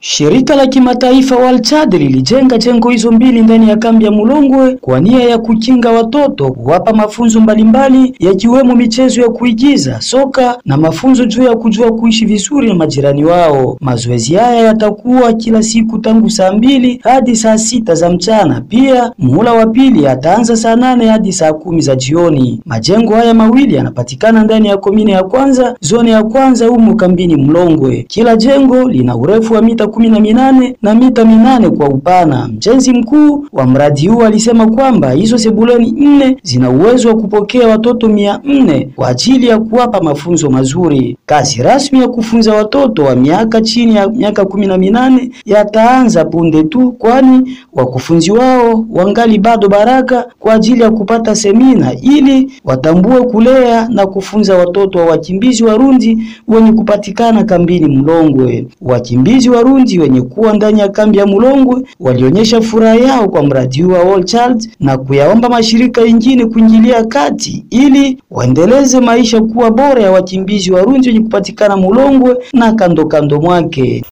Shirika la kimataifa Walchad lilijenga jengo hizo mbili ndani ya kambi ya Mulongwe kwa nia ya kukinga watoto, kuwapa mafunzo mbalimbali yakiwemo michezo ya kuigiza, soka na mafunzo juu ya kujua kuishi vizuri na majirani wao. Mazoezi haya yatakuwa kila siku tangu saa mbili hadi saa sita za mchana. Pia muhula wa pili ataanza saa nane hadi saa kumi za jioni. Majengo haya mawili yanapatikana ndani ya komine ya kwanza, zone ya kwanza humu kambini Mlongwe. Kila jengo lina urefu wa mita kumi na minane na mita minane kwa upana. Mjenzi mkuu wa mradi huu alisema kwamba hizo sebuleni nne zina uwezo wa kupokea watoto mia nne kwa ajili ya kuwapa mafunzo mazuri. Kazi rasmi ya kufunza watoto wa miaka chini ya miaka kumi na minane yataanza punde tu, kwani wakufunzi wao wangali bado baraka kwa ajili ya kupata semina ili watambue kulea na kufunza watoto wa wakimbizi Warundi wenye kupatikana kambini Mlongwe. Wakimbizi Warundi wenye kuwa ndani ya kambi ya Mulongwe walionyesha furaha yao kwa mradi huu wa All Child na kuyaomba mashirika yengine kuingilia kati ili waendeleze maisha kuwa bora ya wakimbizi Warundi wenye kupatikana Mulongwe na kando kando mwake.